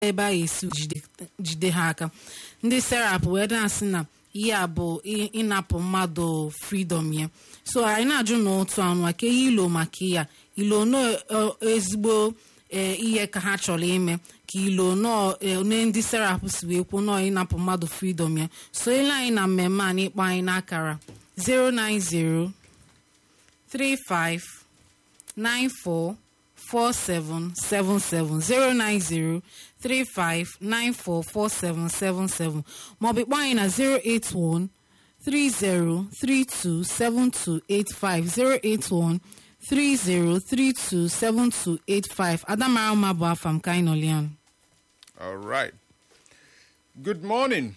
ebe a esi jide ha aka ndị serap wee na-asị na ihe a bụ ịnapụ mmadụ fridọm ya so anyị na-ajụ n'otu anụ aka ihe ilo maka ya ilo no ezigbo ihe ka ha chọrọ ime ka ilo one ndị serap si wee kwuo nọọ ịnapụ mmadụ fridọm ya so ile anyị na mmemme a n'ịkpọ anyị n'akara 090 35 94 4777 09035944777 maọbụ kpọọ anyị na 081 30327285 081 Adamara mma bụ afa m ka anyị nọlian All right. Good morning.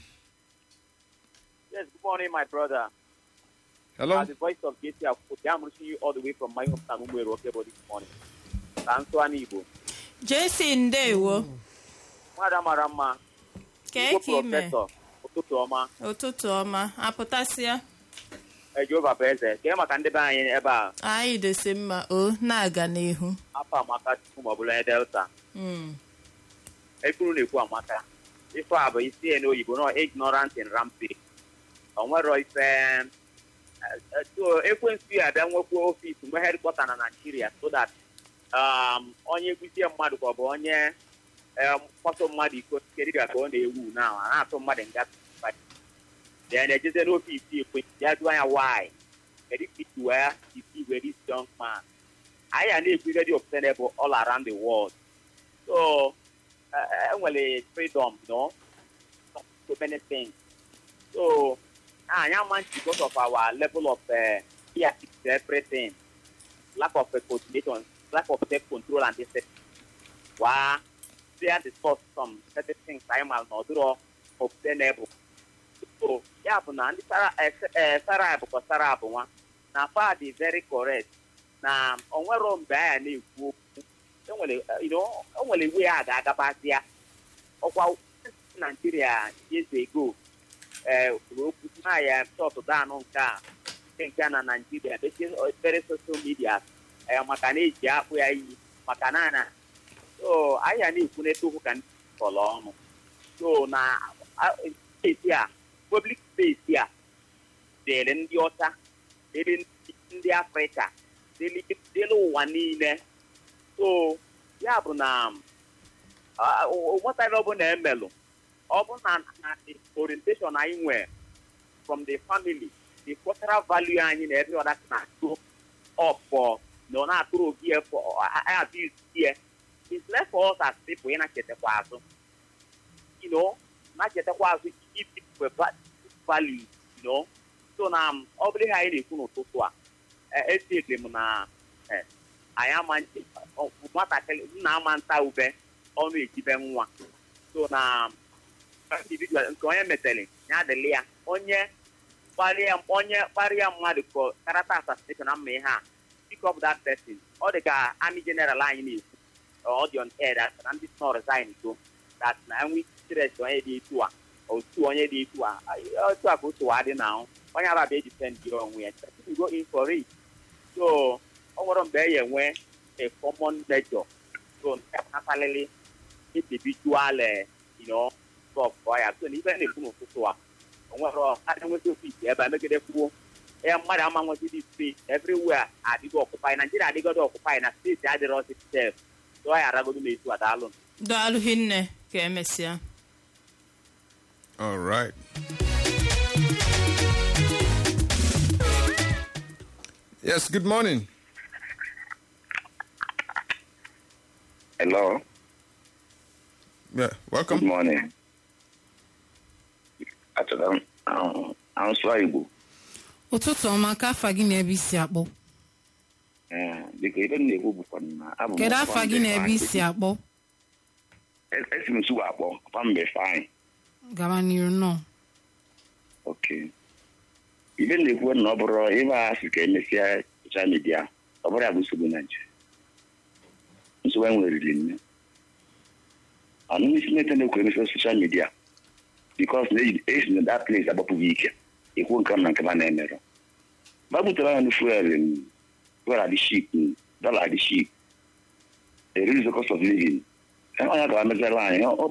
Yes, good morning, my brother. Hello. Uh, the voice of JT Akwụkwọ. I'm reaching you all the way from my hometown, Umwere Okebo, this morning. Ka nsụ anụ Igbo. jesi ndewo Nwada mara mma. kee Igbo ka ime prọfesọ. Ụtụtụ ọma. ụtụtụ ọma apụtasịa Eh, Jehova bụ eze. Kee maka ndị be anyị ebe a. anyị desi mma o na-aga n'ihu Afọ amaka Chukwu ma ọ bụla onye Delta. Mm. Ekwuru na-ekwu amaka. Ife a bụ isi ya n'oyibo nọ ignorant in rampage. O nwero ife eh, eh, so ekwensu ya abịa nwekwa ofis mgbe hedkọta na Naijiria so that um, onye kwusie mmadụ ka ọ bụ onye eh, mkpọtụ mmadụ iko kedu ka ọ na-ewu na a na-atụ mmadụ nga then ejeze n'ofis ekwe ya jụọ ya why kedu ka isi wee isi were this young man anyị a na-ekwu ihe dị obtainable all around the world so uh, enwere freedom no so many things so anyị ama nchi because of our level of uh, fear everything lack of uh, coordination lack of self control and discipline wa fear discuss some certain things anyị ma na ọ dịrọ obtainable so ya bụ na ndị sara eh, sara bụkwa sara bụ nwa na fa dị very correct na onwero mgbe anyị na-ekwu okwu enwere eh, you know, o nwere iwe a ga-agabazi ya ọkwa naijiria years ago ee kwuru okwu na ya chọtụ danụ nke a nke nke a na naijiria mechie obere social media ee maka na eji akpụ ya iyi maka na na so anyị a na-ekwu n'eto okwu ka ndị kọrọ ọnụ so na a- steeti a public space a dịrị ndị ọcha dịrị ndị- ndị afrịka dịrị dịrị ụwa niile so ya bụ na ah, o- o nwetara ọ bụ na emelụ ọ bụ na na the orientation anyị nwere from the family the cultural value anyị na every other thing na-atụ up for na ọ na-atụrụ obi ya for abuse here it's left for us as people ị na-chetakwa azụ you know na-chetakwa azụ give people va- value you know so na um, ọ bụrụ ihe anyị na-ekwu n'ụtụtụ a eh, etinyere m na eh, anyị ama nche- ọ- nwatakịrị nna ama nta ube ọnụ ejibe nwa so na individual nke onye metere ya adịlị ya onye kparịa onye kparịa mmadụ ka character assassination na mma ihe a pick up that person ọ dị ka army general anyị na-ekwu ọ dị on air that na ndị nọ resign so that na enwe interest onye dị etu a otu onye dị etu a otu a ka otu wa dị na ahụ onye aba bụ ejipend gị onwe ya you go in for it so ọ nwere mgbe e enwe a common measure so nke kpatalịrị individual eh, you know stop ọ ya so na ife na-ekwu n'ụtụtụ a o nwere adị nweta ofisi ebe a megide kwuo ya mmadụ ama nwetịdị space everywhere adịgo ọkụpai naijiria adịgodo ọkụpai na steeti adịrọ ọsị sef so ọ ya aragodo na-etu a daalụ daalụ hinne ka emesịa All right. Yes, good morning. Hello. Yeah, Good welcome. morning. Achọrọ m ahụ asụsụ Igbo. ụtụtụ ọma ka afa gị na ebe isi akpọ Ee, Dịka ebe m na-ekwu bụkwa na abụ m kedu ọkwa afa gị mbe na ebe fine. isi akpọ E- Esi m Nsugbe akpọ ọkwa mbe fine. gaba n'iru nọ Okay. Ibe m na-ekwu na ọ bụrụ ebe a sị ka emesịa soshal midia ọ bụrụ ya bụ nsogbu Naijiria. Nsogbu anyị nwere riri nne. Ọnụnụ isi nete na-ekwu emesịa soshal midia bikos na eji- esi na that place agbapụghị ike ekwu nke m na nke m na-emerụ. Mgbe a butere anyị fuel fuel adị ship dọla adị ship the real cost of living onye ga-emezere anyị ọ